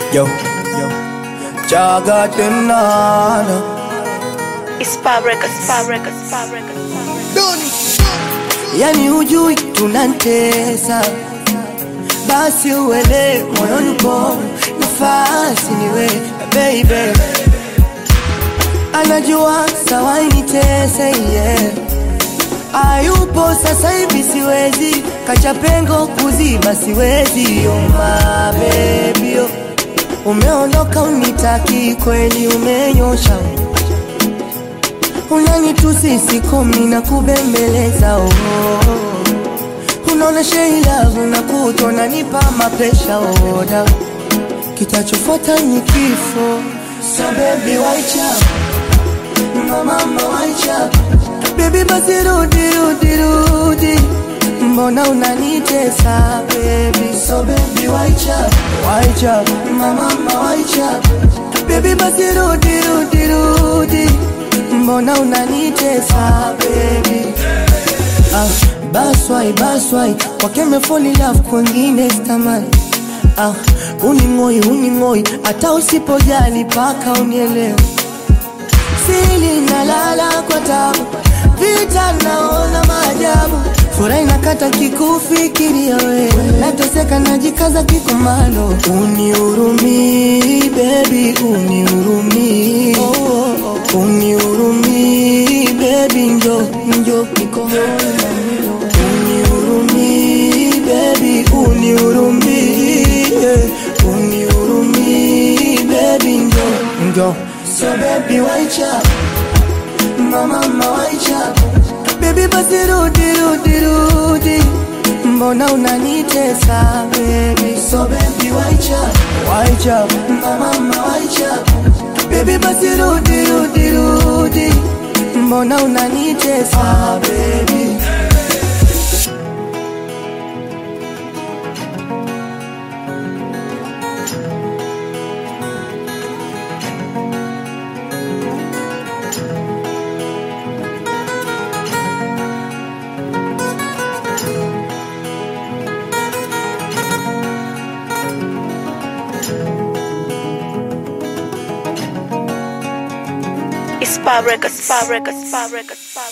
Yo, yo, chaga tenana It's Spa Records, Spa Records, Spa Records, Spa Records. yani hujui tunantesa, basi uele moyoni po nafasi niwe baby, anajua sawa nitese yeah. Ayupo sasa hivi siwezi, kacha pengo kuziba siwezi, oh my baby oh. Umeondoka unitaki kweli, umenyosha unanitusi sikomi na kubembeleza oh. Unaona sheilavu na kuto nanipa mapresha oda, kitachofuata ni kifo. So baby waicha mama waicha baby, basi rudi rudi rudi, mbona unanitesa baby? So baby waicha waicha mama waicha baby, basi rudi rudi rudi mbona unanitesa baby ah, baswai baswai wakeme fall in love kwengine stamani ah, uning'oi uning'oi hata usipojali paka unielewe sili nalala kwa tabu vita naona maajabu furahi nakata kikufikiria wewe nateseka najikaza kikomando unihurumii bebi unihurumii oh, oh, oh. unihurumii bebi njo njo nikomoyo unihurumii bebi unihurumii yeah. unihurumii bebi njo njo so bebi waicha mama mawaicha Baby basi rudi rudi rudi Mbona unanitesa baby So baby waicha Waicha Mama mawaicha Baby basi rudi rudi rudi Mbona unanitesa baby It's Spa Records, Spa Records, Spa Records, Spa